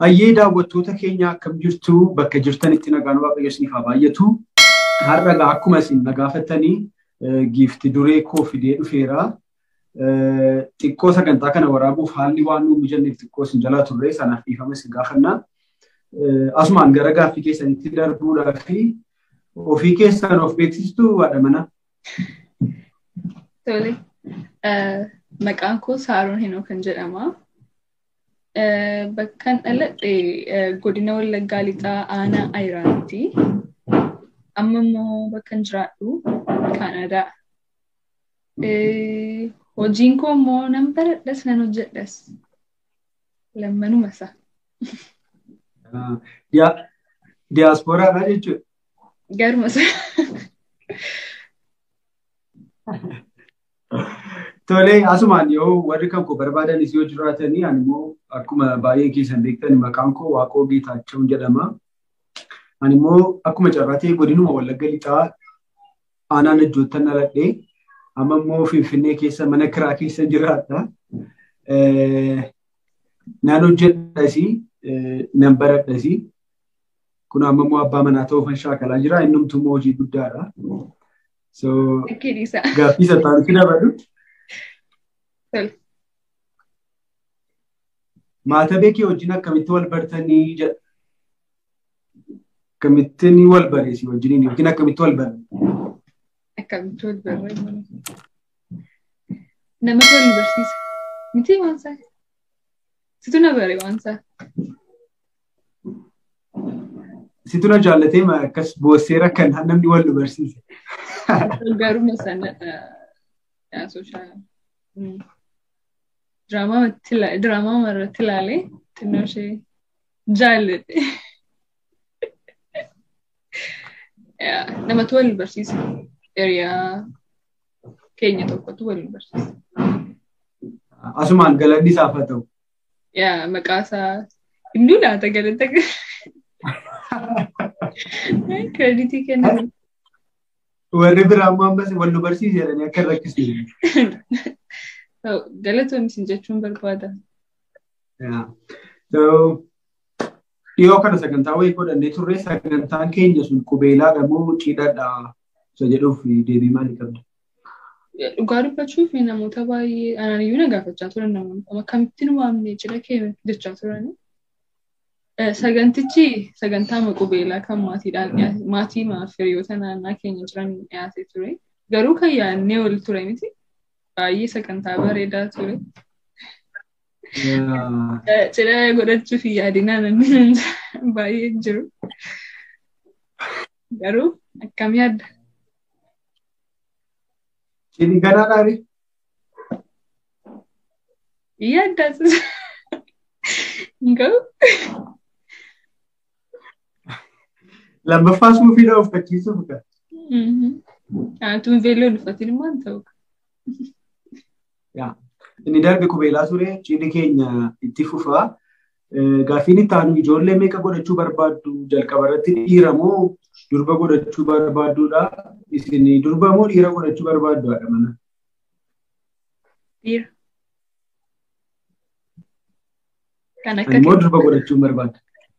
Hayyee daawwattoota keenya akkam jirtu bakka jirtanitti nagaan waaqayyo isiniif haa baay'atu. Har'a egaa akkuma isin na gaafattanii giifti duree koo fidee dhufeera. Xiqqoo sagantaa kana waraabuuf haalli waan nuuf mijanneef xiqqoo isin jalaa turre sanaaf dhiifama isin gaafanna. Asumaan gara gaaffii keessanitti darbuudhaa fi ofii keessan of beeksistu haadha mana. Tole. Maqaan koo Saaroon Hinoo kan jedhama. Bakkan dhaladhe godina Wallaggaa Lixaa Aanaa Ayiraanitti. Amma immoo bakkan jiraadhu Kaanadaa. Hojiin koo immoo nan baradhas nan hojjedhas. Lammanuma isaa. Diyaaspooraadha jechuudha. Garuma isaa. Tolee, asumaan yoo warri kan koo barbaadanis yoo jiraatanii ani immoo akkuma baay'ee keessan beektan maqaan koo Waaqoo Geetaachoo jedhama. Ani immoo akkuma carraatee godinuma Wallagga Lixaa aanaa Najjoottan dhaladhee amma immoo Finfinnee keessa mana kiraa keessa jiraadha. Nan hojjedhasi, nan baradhasi. Kun amma immoo abbaa manaa ta'uufan shaakalaa jira. Innumtuu immoo hojii guddaadha. So, gaaffii sattaanitti dabalu. Maata beekee wajjin akkamitti wal bartanii jedha. Akkamitti wal bareesi wajjiniin yookiin akkamitti wal barre. Akkamitti wal barre. Nama wal barsiisa. Miti waan isaa. Situ na bare waan isaa. Situ na jaallatee akkas boosseera kan namni wal nu barsiise. Garuma sana sooshaal. Diraamaa irratti ilaalee xinnoo ishee jaalladhe. Namatu wal barsiisa. Hiriyaa keenya tokkotu wal barsiisa. Asumaan galanni isaaf haa ta'u. Yaa maqaa isaa hinduu laata galata kreditii kennamu. Warri biraa ammoo ammas wal nu barsiise jedhanii akka rakkisne. Galatoomsin jechuun barbaada. Dhiyoo kana sagantaa wayii godhannee turre sagantaan keenya sun qubeelaadha moo cidhaadha isa jedhuuf deebii maalii qabda? Dhugaa dubbachuuf namoota baay'ee anaan iyyuu na gaafachaa turan namoonni akkamittiin waamnee cidha kee jechaa turan. Sagantichi sagantaa qubeelaa kan maatiidhaan maatii hiriyoota naannaa keenya jiran dhiyaatee ture. Garuu kan yaadnee ol ture miti. Baay'ee sagantaa bareedaa ture. Cidha godhachuuf yaadinaa namni baay'ee jiru. Garuu akkam yaadda? Cidhi ganaadhaani? Yaaddaas. Hin ga'u? Lammaffaa suufiidha uffachiisuuf kan. Tuun veelloon uffatiin immoo hin ta'u. Inni darbe qubeelaa ture cidhi keenya itti fufaa. Gaaffiin itti aanu ijoollee meeqa godhachuu barbaaddu jalqaba irratti dhiira moo durba godhachuu barbaadduudha? Isin durba moo dhiira godhachuu barbaaddu haadha mana? Dhiira. Kan akka Immoo durba godhachuu barbaadda?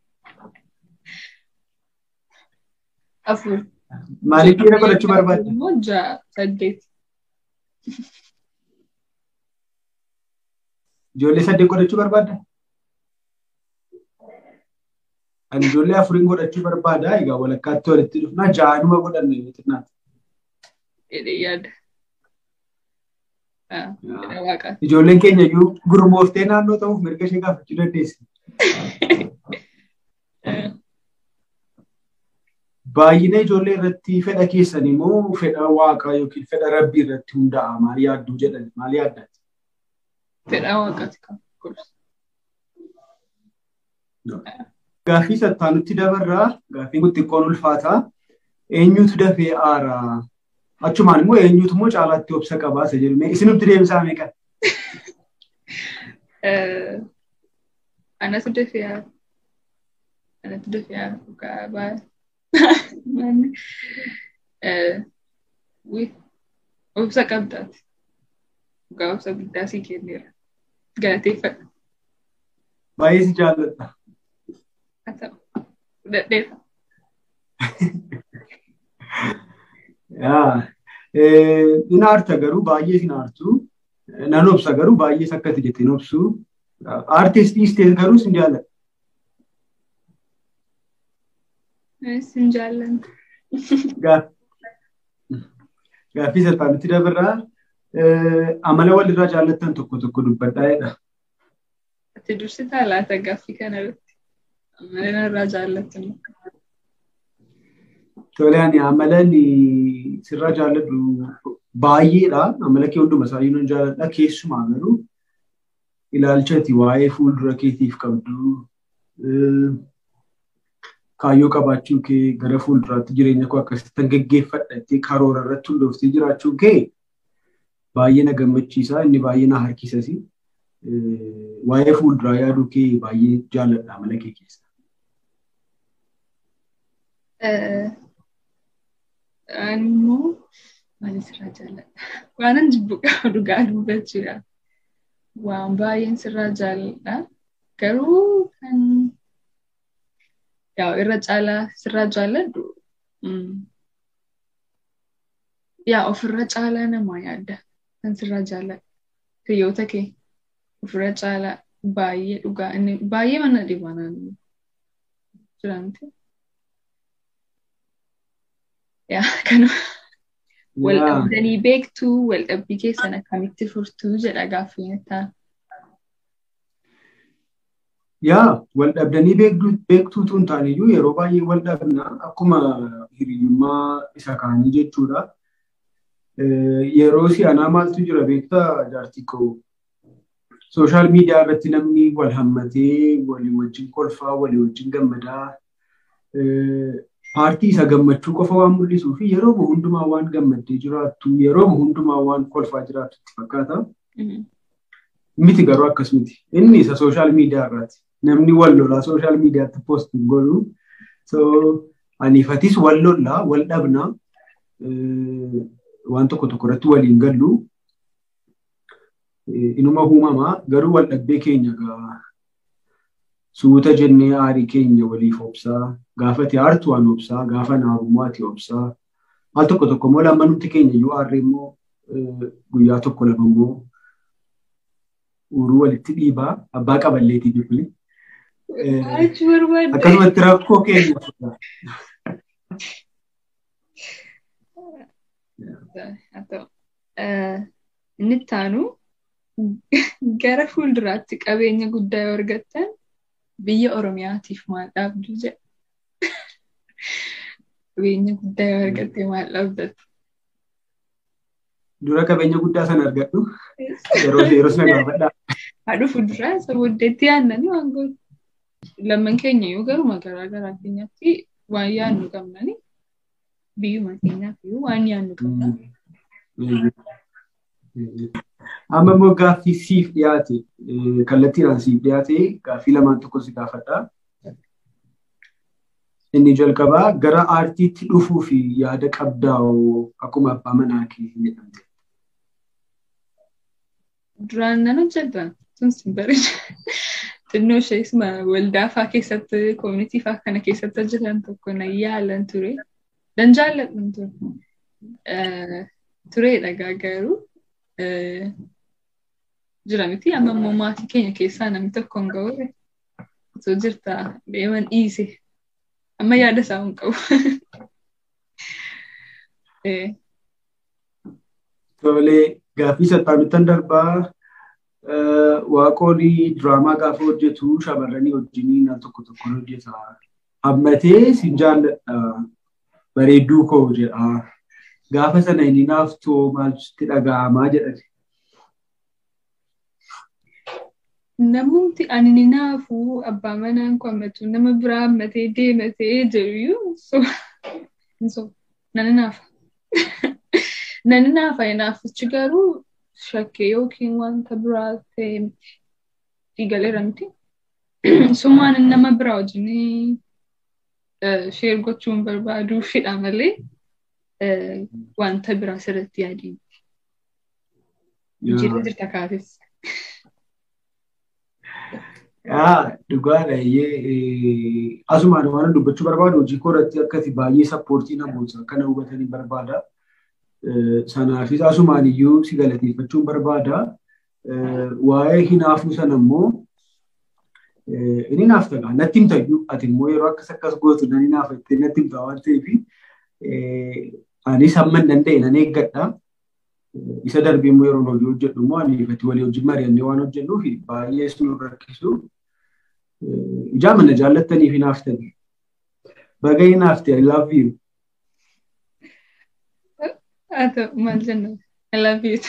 afur. Maaliif dhiira godhachuu barbaadda? Immoo ja'a saddeet. Ijoollee saddeet godhachuu barbaadda? Ani ijoollee afuriin godhachuu barbaada. Egaa walakkaatti walitti dhufnaa ja'anuma godhanne xinnaati. Jedhee yaada. Waaqaa. Ijoolleen keenya iyyuu gurmooftee naannoo ta'uuf mirga ishee gaafachuu dandeessi. Baay'ina ijoollee irratti fedha keessan immoo fedha waaqaa yookiin fedha rabbii irratti hundaa'a. Maal yaadduu jedhan maal yaaddan? Fedha waaqaati kan gorsu. Gaaffii sattaanutti dabarraa gaaffiin kun xiqqoon ulfaataa. Eenyutu dafee aaraa? Achumaan immoo eenyutu immoo caalaatti obsa qabaa isa jedhu. Isinumti deebisaa meeqa? Anatu dafee aara. Anatu dafee aara dhugaa baay'ee. Obsa qabdaati. Dhugaa obsa guddaa sii kenneera. Galateeffadha. Baay'ee si jaalladha. haa ta'u. Fudhadheera. Hin aarta garuu baay'ee hin aartu. Nan obsa garuu baay'ee akkati jettee hin obsu. Aartistii isteet garuu sin jaalladha. Sin jaalladha. Gaaffii salphaatti dabarraa amala walirraa jaallattan tokko tokko dubbadhaa jedha. Ati dursitaa laata gaaffii kanarratti amala irraa jaallattan. Tole ani amalan sirraa jaalladhu baay'eedha. Amala kee hunduma isaa nan jaalladha. Keessumaa garuu ilaalcha ati waa'ee fuuldura keetiif qabdu kaayyoo qabaachuu kee gara fuulduraatti jireenya koo akkasitti geggeeffadha jettee karoora irratti hundooftee jiraachuu kee baay'ee na gammachiisa. Inni baay'ee na harkisas. Waa'ee fuulduraa yaaduu kee baay'ee jaalladha amala kee keessa. Ani immoo maal sirraa jaalladha? Waanan jibbu qabu dhugaa dubbachuudha. Waan baay'een sirraa jaalladha. Garuu kan yaa irra caalaa sirraa jaalladhu yaa ofirra caalaa namaa yaadda kan sirraa jaalladha. Hiriyoota kee ofirra caalaa baay'ee dhugaa inni baay'ee mana dhibanaan jiranti. Yaa kanuma. Wal dhabdanii beektuu wal dhabbii keessan akkamitti furtuu jedha gaaffiin ta'a. Yaa wal dhabdanii beektuutu hin taaniyyuu yeroo baay'ee wal dhabna akkuma hiriyyummaa isa kaanii jechuudha. Yeroo si'anaa maaltu jira beektaa jaartii koo sooshaal miidiyaa irratti namni wal hammatee walii wajjin kolfaa walii wajjin gammadaa paartii isa gammachuu qofa waan mul'isuu fi yeroo hundumaa waan gammaddee jiraattu yeroo hundumaa waan kolfaa jiraattu itti fakkaata. Miti garuu akkas miti. Inni isa sooshaal miidiyaa irraati. Namni wal lolaa sooshaal miidiyaatti poostiin godhu. So aniifatis wal lollaa wal dhabnaa waan tokko tokko irratti waliin gallu. Inuma uumamaa garuu wal dhabbee keenya gaa suuta jennee aarii keenya waliif obsaa gaafa ati aartu waan obsaa gaafa naarummaa ati obsaa al tokko tokko immoo lammanutti keenya iyyuu aarree immoo guyyaa tokko lama immoo uruu walitti dhiibaa abbaa qaballeetii bifni. Akkasumatti rakkoo keenya. Inni ittaanu gara fuulduraatti qabeenya guddaa yoo argattan biyya Oromiyaatiif maal dhaabdu jedha. Qabeenya guddaa yoo argatte maal dhaabdattu? Dura qabeenya guddaa sana argadhu. Yeroo yeroo sana gaafadhaa. Haadhu fuulduraa isa booddeetti yaadnanii waan gootu. Lamman keenya yoo garuma garaa garaa keenyatti waan yaadnu qabnani biyyuma keenyaaf iyyuu waan yaadnu qabna. Amma immoo gaaffii siif dhiyaate kallattiidhaan siif dhiyaate gaaffii lamaan tokko si gaafadha. Inni jalqabaa gara aartiitti dhufuu fi yaada qabdaa'oo akkuma abbaa manaa kee jedhamte. Duraan nan hojjedha. Sun sin bareeda. Xinnoo ishees waldaa fa'aa keessatti koomunitii fa'aa kana keessatti hojjetan tokko na yaalan ture. Dan jaalladhan ture. Tureedha garuu jira miti amma immoo maatii keenya keessaa namni tokko hin ga'u osoo jirta deeman dhiise amma yaada isaa hin qabu. Tolee gaaffii sattaamittan darbaa waaqolii diraamaa gaafa hojjetu shamarranii wajjiniin al tokko tokko hojjeta. Hammatee sin jaalladha bareedduu koo jedha. Gaafa sana inni naaf too maaltu dhaga'amaa jedhate. Namumti ani ni naafuu abbaa manaan koo hammatu nama biraa hammatee deematee jiru so nani naafa. Nani naafa naafichi garuu shakkee yookiin wanta biraa ta'e dhiigaleera miti. Summaan nama biraa wajjin sheer gochuun barbaaduufidha malee wanta biraa sirratti yaadiin. Jira jirta kaafes. Dhugaadha. Asumaan waan dubbachuu barbaadu hojii koorratti akkati baay'ee sappoortii namoota akkana hubatanii barbaada. Sanaafis asumaan iyyuu si galateeffachuun barbaada. Waa'ee hinaafuu sana immoo inni naaf ta'a. Natti himta iyyuu ati immoo yeroo akkas akkas gootu nan hinaafattee natti himta waan ta'eef anis hamma hin danda'e nan eeggadha. Isa darbee immoo yeroo hojii hojjedhu immoo ani ifatti walii wajjin mari'annee waan hojjennuuf baay'ee sun rakkisu. Ijaa mana jaallattanii fi naaftanii. Baga hinaafte I love you. Haa ta'u maal jenna I love you.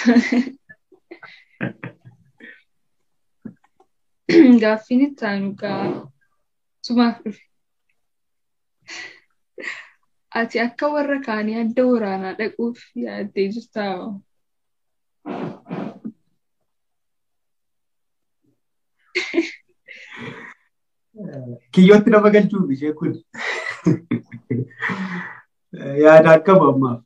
Gaaffiin itti aanu gaa sumaaf dhufe. Ati akka warra kaanii adda waraanaa dhaquuf yaaddee jirtaa? Kiyyootti nama galchuuf ishee kun yaada akkam ammaaf.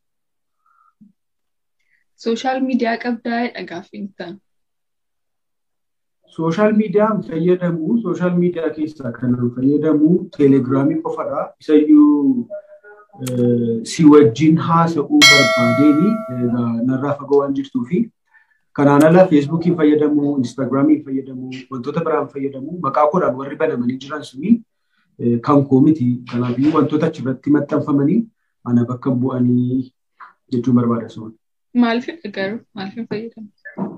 Sooshaal miidiyaa qabdaa gaaffiin itti aanu. Sooshaal miidiyaan fayyadamu sooshaal miidiyaa keessaa kan fayyadamu teelegiraamii qofadha. Isayyuu si wajjin haasa'uu barbaadeeni narraa fagoo waan jirtuu fi kanaan ala feesbuukiin fayyadamu, instaagiraamiin fayyadamu, wantoota biraan fayyadamu maqaa koodhaan warri banamanii jiran suni kan koo miti. Kanaafiyyuu wantoota achirratti maxxanfamanii ana bakka bu'anii jechuun barbaada sun. Maaliif garuu maaliif hin fayyadamu?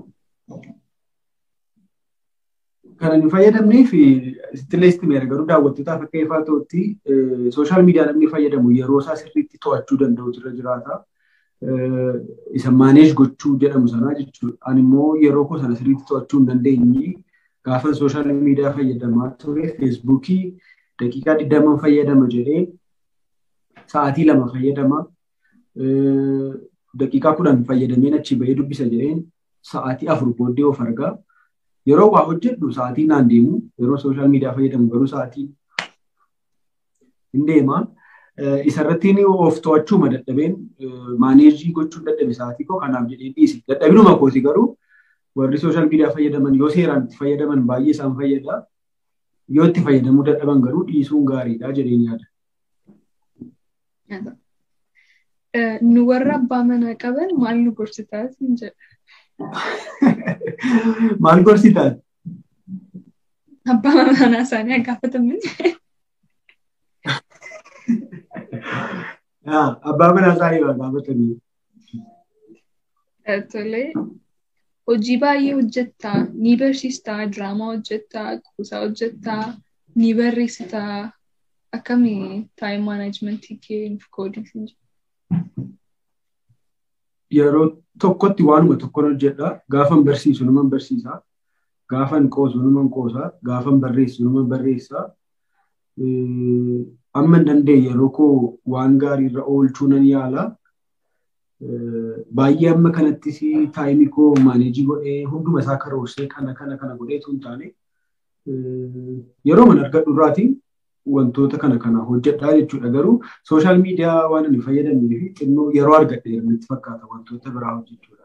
Kan hin fayyadamneef sittilee istimeera garuu daawwattootaaf akka ifaa ta'utti sooshaal miidiyaa namni fayyadamu yeroo isaa sirriitti to'achuu danda'utu irra jiraata. Isa maaneej gochuu jedhamu sanaa jechuudha. Ani immoo yeroo koo sana sirriitti to'achuu hin dandeenye gaafa sooshaal miidiyaa fayyadamaa ture feesbuukii daqiiqaa digdama fayyadama jedhee sa'aatii lama fayyadama. Daqiiqaa kudhan fayyadameen achi bahee dubbisa jedheen sa'aatii afur booddee of argaa. yeroo waa hojjedhu sa'aatii naan deemu yeroo sooshaal miidiyaa fayyadamu garuu sa'aatii hin deema. Isarratti of to'achuu dadhabeen maaneejii gochuun dadhabe sa'aatii koo kanaaf jedhee dhiise. Dadhabinuma kooti garuu warri sooshaal miidiyaa fayyadaman yoo seeraan itti fayyadaman baay'ee isaan fayyada. Yoo itti fayyadamuu dadhaban garuu dhiisuun gaariidha jedheen yaada. Nu warra abbaa manaa qaban maal nu gorsitaa siin jedha. Maal gorsitaan? Abbaa manaa isaanii gaafatamin. Abbaa manaa isaanii waa gaafatanii. Tolee. Hojii baay'ee hojjettaa, ni barsiistaa, diraamaa hojjettaa, kuusaa hojjettaa, ni barreessitaa. Akkamii taayim maanaajmentii kee nuuf qooduu Yeroo tokkotti waanuma tokkon hojjedha. Gaafan barsiisu naman barsiisa. Gaafan qoosu naman qoosa. Gaafan barreessu naman barreessa. Amma hin dandeenye yeroo koo waan gaarii irra oolchuu nan yaala. Baay'ee amma kanattis taayimii koo maaneejii godhee hunduma isaa karoorsee kana kana kana godheetu hin taane yeroo man argadhu irraatiin wantoota kana kana hojjedhaa jechuudha. Garuu sooshaal miidiyaa waan ani fayyadamnee fi xinnoo yeroo argadhe natti fakkaata wantoota biraa hojjechuudha.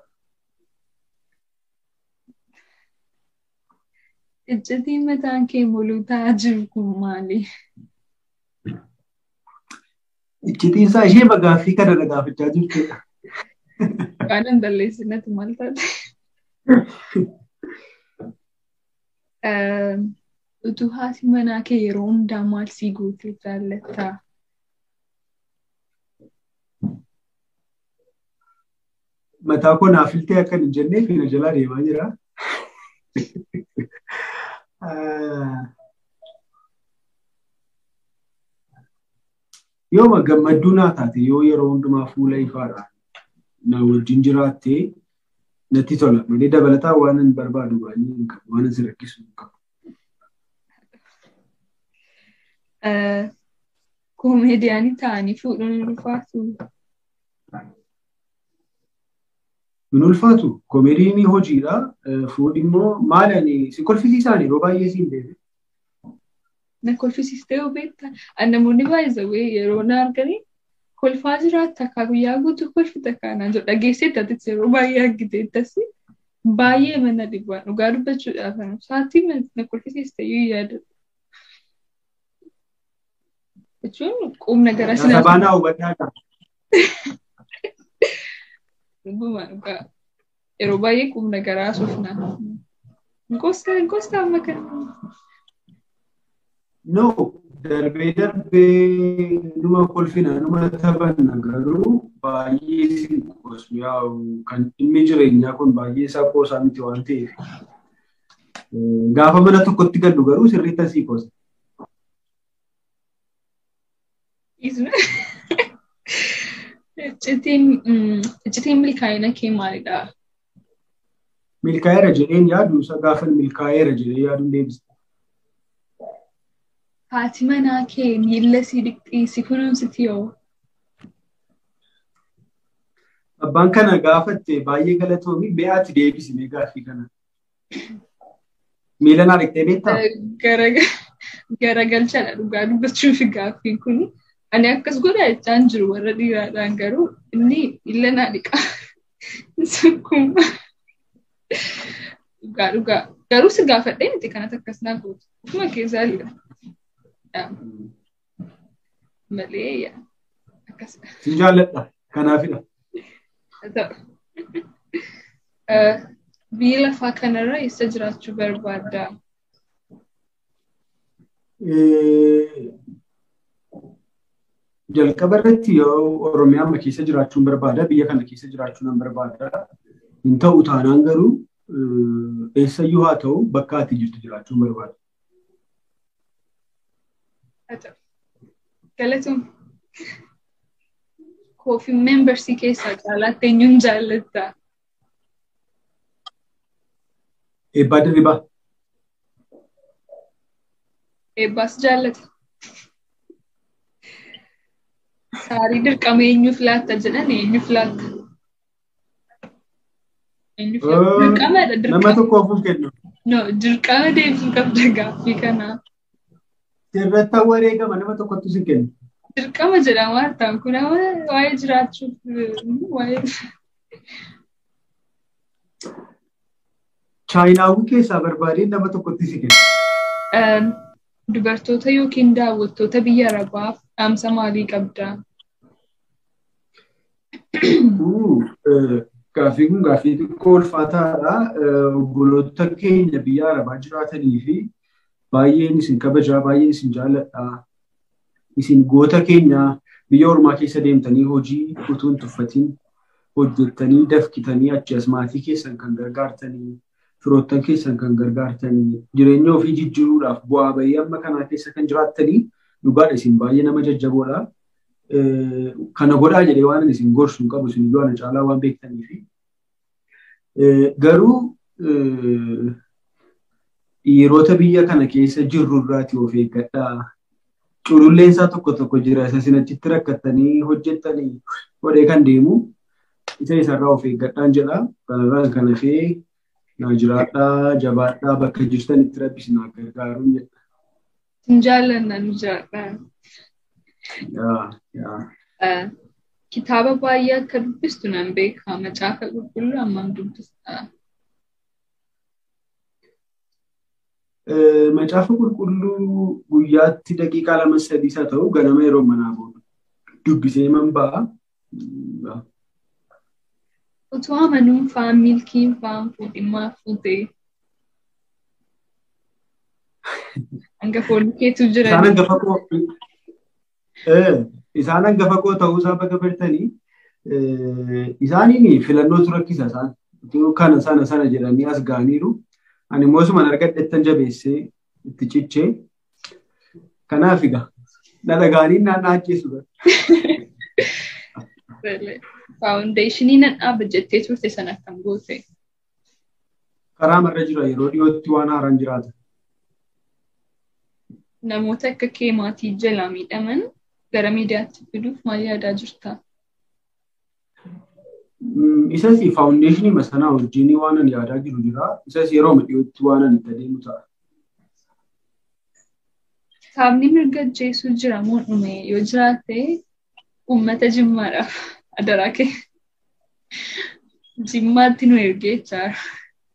Iccitiin mataan kee muluu ta'aa jiru kun maali? Iccitiin isaa ishee bagaaffii kana na gaafachaa jirtudha. Waan hin balleessinatti maal taate? Utuu haati manaa kee yeroo hundaa maal sii gootee jaallattaa? Mataa koo naaf filtee akka hin jenneef na jalaa deemaa jira. Yoo gammadduu naa taate yoo yeroo hundumaa fuula ifaadhaan na wajjin jiraattee natti tola. Malee dabalataa waan hin barbaadu baay'ee hin qabu. Waan si rakkisu hin qabu. Koomeediyaanii ta'anii fuudhuun hin ulfaatu. Hin ulfaatu. Koomeediin hojiidha. Fuudhi immoo maali ani si kolfisiisaan yeroo baay'ee siin deeme. Na kolfisiistee yoo beektaa. Namoonni baay'ee yeroo na arganii kolfaa jiraatta akka guyyaa guutuu kolfita kaanaan jedhu dhageessee taatee yeroo baay'ee argite ittasi. baay'ee mana dhibbaa dhugaa dubbachuudhaaf sa'aatii na kolfisiiste iyyuu yaadatu. Jechuun qubna gara sinaa. Sabaanaa hubadhaa Dhuguma dhugaa yeroo baay'ee qubna garaa suufna. Gosta gosta amma kan. No darbee darbee numa kolfina numa taphanna garuu baay'ee sin qosu yaa'u kan dhimmi jireenyaa kun baay'ee isaa qoosaa miti waan ta'eef. Gaafa mana tokkotti gallu garuu sirriitti asii qosa. Iccitiin milkaa'ina kee maalidha? Milkaa'eera jedheen yaadu isa gaafa milkaa'eera jedhee yaaduun deebisa. Haati manaa kee miilla si dhiqxii si kunuunsiti yoo? Abbaan kana gaafatte baay'ee galatoomii be'aati deebisime gaaffii kana. Miila naa dhiqxee beektaa? Garagalchadha dhugaa dubbachuuf gaaffiin kun. Ani akkas godha jechaan jiru warra dhiiraadhaan garuu inni miila naa dhiqa. Sukkuma. Dhugaa dhugaa. Garuu si gaafadhee miti kanatti akkas naa gootu. Ufuma keessaa liqa. Malee akkasidha. Si jaalladha. Kanaafidha. Biyya lafaa kanarra eessa jiraachuu barbaadda? Jalqaba irratti yoo Oromiyaa amma keessa jiraachuun barbaada. Biyya kana keessa jiraachuu nan barbaada. Hin ta'u taanaan garuu eessayyuu haa ta'u bakka ati jirtu jiraachuun barbaada. Galatoom. Koofii meembarsii keessaa caalaatti eenyuun jaallattaa? Eebbaa dirribaa. Eebbaas jaallata. Saarii dirqama eenyuuf laatta jedhan eenyuuf laatta? Eenyuuf laatta? Dirqamadha dirqama. Nama tokkoof kennu. No, dirqama deebisuu qabda gaaffii kanaa. Sirratti wareegama nama tokkottu si kennu. Dirqama jedhama hartaan kun waa'ee jiraachuuf waa'ee. Chaayinaawwan keessaa barbaadeen nama tokkotti si kennu. Dubartoota yookiin daawwattoota biyya Arabaaf dhaamsa maalii qabdaa? Gaaffii kun gaaffii xiqqoo ulfaataadha. Obboloota keenya biyya Arabaa jiraatanii fi baay'een isin kabajaa, baay'een isin jaalladha. Isin goota keenya biyya ormaa keessa deemtanii hojii utuu hin tuffatiin hojjettanii dafqitanii achi as maatii keessan kan gargaartanii firoottan keessan kan gargaartanii jireenya ofii jijjiiruudhaaf bu'aa bahii amma kanaa keessa kan jiraattanii dhugaadha isin baay'ee nama jajjaboodha. Kana godhaa jedhee waan isin gorsu hin qabu isin iyyuu ana caalaa waan beektaniifi. Garuu dhiirota biyya kana keessa jirru irraati of eeggadhaa. Cululleen isaa tokko tokko jira isa isin achitti rakkattanii hojjettanii godhee kan deemu isa isarraa of eeggadhaan jedha. Kanarraan kan hafee naa jiraadhaa jabaadhaa bakka jirtan itti rabbi isin gargaaruun jedha. Sin jaallanna nu jiraadhaa. Kitaaba baay'ee akka dubbistu nan beeka. Macaafa qulqulluu hammam dubbista? Macaafa qulqulluu guyyaatti daqiiqaa lama sadii isaa ta'u ganama yeroo manaa booda dubbisee man ba'a. Utuu amanuun faan milkiin faan fuudhimmaa fuutee. Hangafoonni keetu jiran. Isaan hangafa koo isaan hangafa koo ta'uu isaa bakka bartanii isaaniin filannootu rakkisa isaan. Kana sana sana jedhanii as ga'aniiru. Ani immoo suman argadhettan jabeessee itti cichee. Kanaaf egaa na dhagaanii naan ajjeesu. Faawundeeshinii nan dhaaba jettee turte sana akkam goote? Karaa marra jira yeroo dhiyootti waan haaraan jiraata. Namoota akka kee maatii jalaa miidhaman gara miidiyaatti fiduuf maal yaadaa jirta? Isas faawundeeshinii masanaa wajjin waan ani yaadaa jiru jira. Isas yeroo dhiyootti waan ani itti adeemu ta'a. Kitaabni mirga ajjeesuu jira moo dhume yoo jiraate uummata jimmaadhaaf adaraa kee jimmaatti nu ergee jira.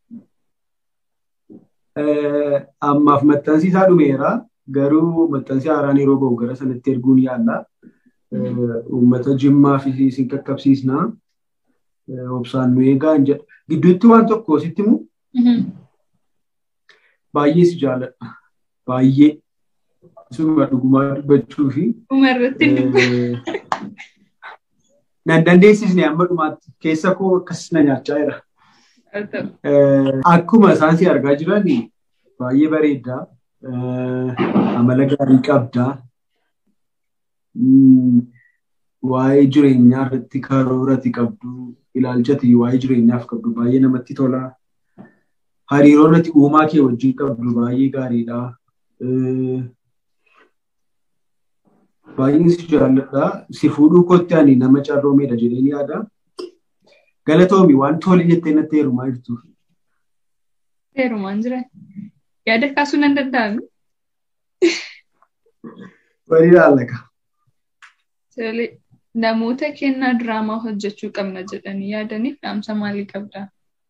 Ammaaf maxxansi isaa dhumeera. Garuu maxxansi haaraan yeroo bahu gara sanatti erguun yaalla. Uummata jimmaa fi isin qaqqabsiisna. Obsaan nu eegaa hin jedha. Gidduutti waan tokko sitti himu. Baay'ee si jaalladha. Baay'ee. Suma dhugumaa dubbachuu fi. Dhumarratti Nan dandeessisne amma dhumaatti keessa koo akkas na nyaachaa jira. Akkuma isaan si argaa jiran baay'ee bareedda. Amala gaarii qabda. Waa'ee jireenyaa irratti karoorati qabdu. Ilaalchati waa'ee jireenyaaf qabdu baay'ee namatti tola. Hariiroo irratti uumaa kee wajjin qabdu baay'ee gaariidha. Baay'een si jaalladha. Si fuudhuu kootti ani nama carroomeedha jedheen yaada. Galatoomi waan tole jettee natti heerumaa jirtu. Heerumaan jira. Yaada kaasuu nan danda'ami. Walii ilaallaka. Namoota kennaa diraamaa hojjechuu qabna jedhanii yaadaniif dhaamsa maalii qabdaa?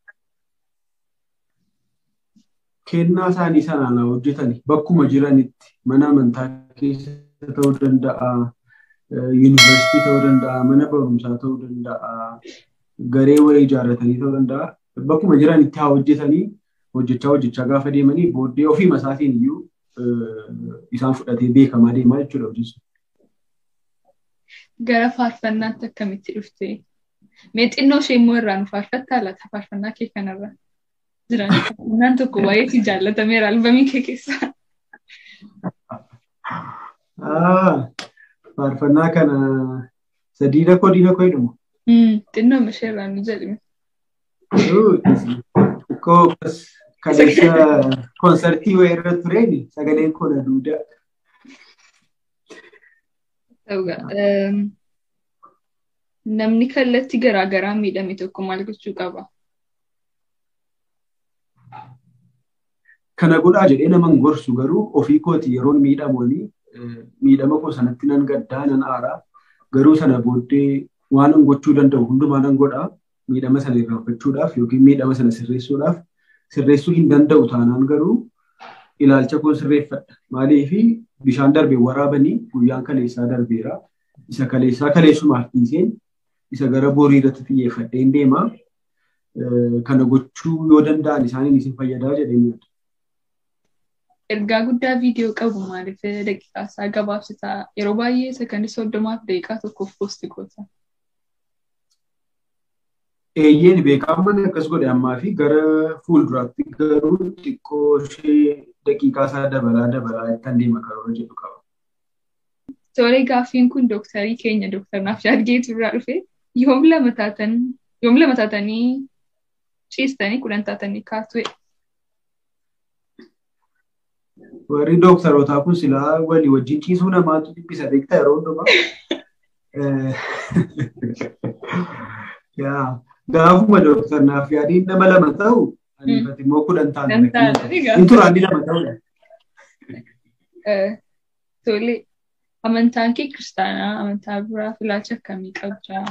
Kennaa isaanii sanaan hojjetani bakkuma jiranitti mana amantaa keessa ta'uu danda'a, yuunivarsiitii ta'uu danda'a, mana barumsaa ta'uu danda'a, garee wayii ijaarratanii ta'uu danda'a. Bakkuma jiranitti haa hojjetanii hojjechaa hojjechaa gaafa deemanii booddee ofii masaatiin iyyuu isaan fudhatee beekamaa deemaa jechuudha hojjesu. Gara faarfannaatti akkamitti dhufte? Mee xinnoo ishee immoo irraa nu faarfattaa laata faarfannaa kee kanarra? Jiran faarfannaan tokko baay'ee si jaallatameera albamii kee keessaa. Faarfannaa kana sadii dakoo diina koo jedhamu. Xinnoo ishee irraa nu jedhime. Xiqqoo kaleessa koonsartii wayii irra tureen sagaleen koo na duudaa. Namni kallattii garaagaraa miidhame tokko maal gochuu qaba? Kana godhaa jedhee naman gorsu garuu ofii kooti yeroon miidhamanii miidhama koo sanatti nan gaddaa nan aaraa garuu sana booddee waan an gochuu danda'u hundumaa nan godhaa miidhama sana irraanfachuudhaaf yookiin miidhama sana sirreessuudhaaf sirreessuu hin danda'u taanaan garuu ilaalcha koo sirreeffadha. Maaliifi bishaan darbee waraabanii guyyaan kaleessaa darbeera. Isa kaleessaa kaleessumaaf dhiiseen isa gara borii irratti xiyyeeffadheen deema. Kana gochuu yoo danda'an isaaniin isin fayyadaa jedheen yaada. Ergaa guddaa viidiyoo qabu maaliif daqiiqaa isaa gabaabsitaa yeroo baay'ee sekondii soddomaaf daqiiqaa tokkoof poosti goota. Eeyyeen beekaman akkas godhe ammaa fi gara fuulduraatti garuu xiqqoo ishee daqiiqaa isaa dabalaa dabalaa kan deema karoora jedhu qaba. Tole gaaffiin kun dooktarii keenya dooktar Naafshaad Geetuu irraa dhufe yoom lama taatan yoom lama taatanii ciistanii kudhan taatanii kaatu'e. Warri dooktarootaa kun silaa walii wajjin ciisuu namaatu dhibbisa beektaa yeroo hundumaa. Gaafuma dooktar Naafshaadiin nama lama ta'u aniifati immoo kudhan taatan. Inturaan lama ta'udha. Tole amantaan kee kiristaanaa amantaa biraa filaacha akkamii qabdaa?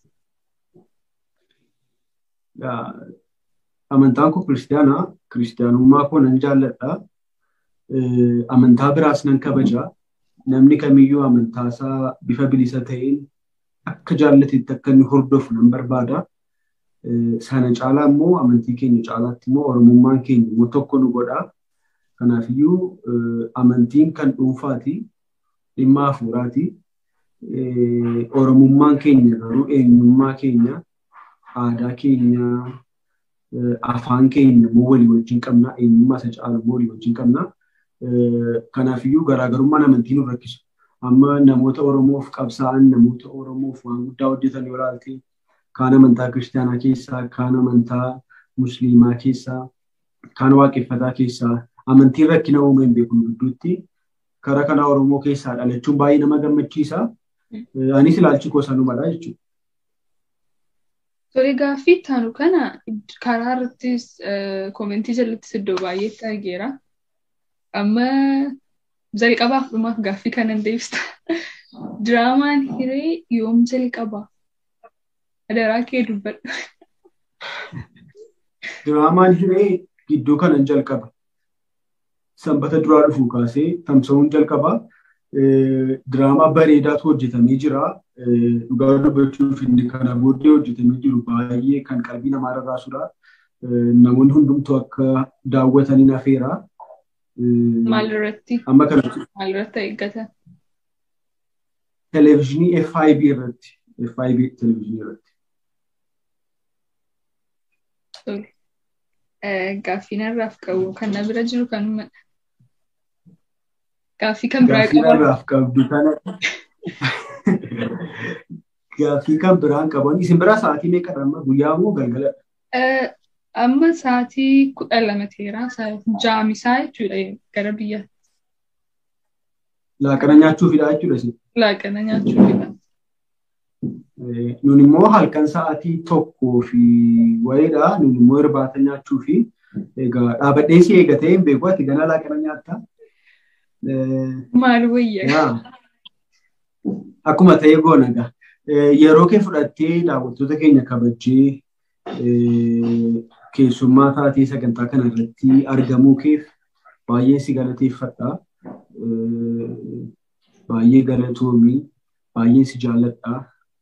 Amantaan koo kiristaanaa kiristaanummaa koo nan jaalladha. Amantaa biraas nan kabajaa. Namni kamiyyuu amantaasaa bifa bilisa ta'een akka jaallatetti akka inni hordofu nan barbaada. Sana caalaa immoo amantii keenya caalaatti immoo oromummaan keenya immoo tokko nu godha. Kanaafiyyuu amantiin kan dhuunfaati. Dhimma hafuuraati. Oromummaan keenya garuu eenyummaa keenya, aadaa keenya, afaan keenya immoo walii wajjin qabna. Eenyummaa isa caalu immoo walii wajjin qabna. Kanaafiyyuu garaagarummaan amantii nu rakkisu. Amma namoota Oromoof qabsaa'an, namoota Oromoof waan guddaa hojjetan yoo ilaalte kaan amantaa kiristaanaa keessaa, kaan amantaa musliimaa keessaa, kaan waaqeffataa keessaa amantiin rakkina uumame hin beeku gidduutti karaa kanaa Oromoo keessaa dhalachuun baay'ee nama gammachiisa. Anis ilaalchi koo sanumadha jechuudha. Tole gaaffii taanu kana karaa irrattis koomentii jalattis iddoo baay'eetti argeera. Amma jalqabaaf dhumaaf gaaffii kanan deebista. Diraamaan hiree yoom jalqaba? Adaraa kee dubbadhu. Diraamaan hiree gidduu kanan jalqaba. sanbata duraa dhufuu kaasee tamsa'uun jalqaba. Diraamaa bareedaatu hojjetamee jira. Dhugaa dubbachuuf inni kana booddee hojjetamee jiru baay'ee kan qalbii namaa rarraasudha. Namoonni hundumtuu akka daawwatanii nafeera. Maalirratti? Amma kanatti Maalirratti eeggatan? televezyiinii FIB irratti. FIB televezyiinii irratti. Gaaffii narraaf qabu kan na bira jiru kanumadha. Gaaffii kan biraa Gaaffii qabu. narraaf qabdu kana. Gaaffii kan biraan qaban. Isin biraa sa'aatii meeqa amma guyyaa moo galgala? Amma sa'aatii kudha lama ta'eera. Jaamisaa jechuudha gara biyyaatti. Laaqana nyaachuufidha jechuudha isin. Laaqana nyaachuufidha. Nun immoo halkan sa'aatii tokkoo fi wayiidha. Nun immoo irbaata nyaachuu fi egaa dhaabadhee si eegatee hin beeku ati gana laaqana nyaatta. Maal wayyaa? Akkuma ta'e goona egaa. Yeroo kee fudhattee daawwattoota keenya kabajjee keessummaa taatee sagantaa kana irratti argamuu keef baay'ee si galateeffadha. Baay'ee galatoomii, baay'ee si jaalladha.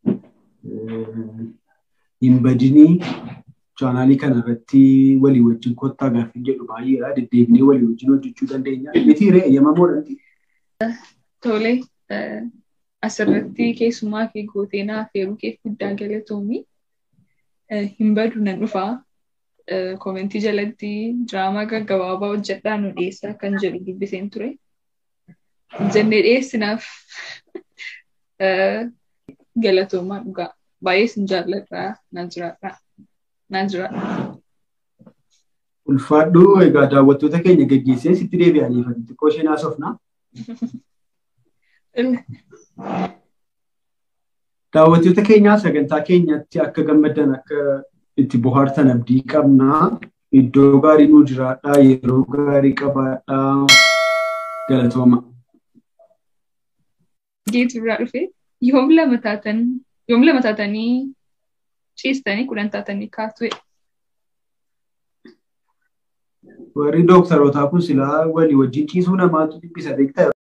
Hin badinii chaanaalii kana irratti walii wajjin kottaa gaaffii jedhu baay'eedha. Deddeebinee walii wajjin hojjechuu dandeenya. Miti ree eeyyamamoo dhanti. Tole asirratti keessummaa kee gootee naaf heeruu keef guddaa galatoomii. Hin badu nan dhufaa. Koomentii jalatti diraamaa gaggabaabaa hojjedhaa nu dhiyeessaa kan jedhu dubbiseen ture. Jennee dhiyeessinaaf galatoomaa dhugaa. Baay'ee sin jaalladhaa naan jiraadhaa. Naan jiraadhaa. Ulfaadhu egaa daawwattoota keenya geggeessee sitti deebi'anii fati xiqqoo ishee naasofna. Daawwattoota keenyaa sagantaa keenyatti akka gammaddan akka itti bohaartan abdii qabna. Iddoo gaarii nu jiraadhaa yeroo gaarii qabaadhaa galatooma. Geetu irraa dhufe yoom lama taatan yoom lama taatanii ciistanii kudhan taatanii kaatu Warri dooktarootaa kun silaa walii wajjin ciisuu namaatu dhibbisa beektaa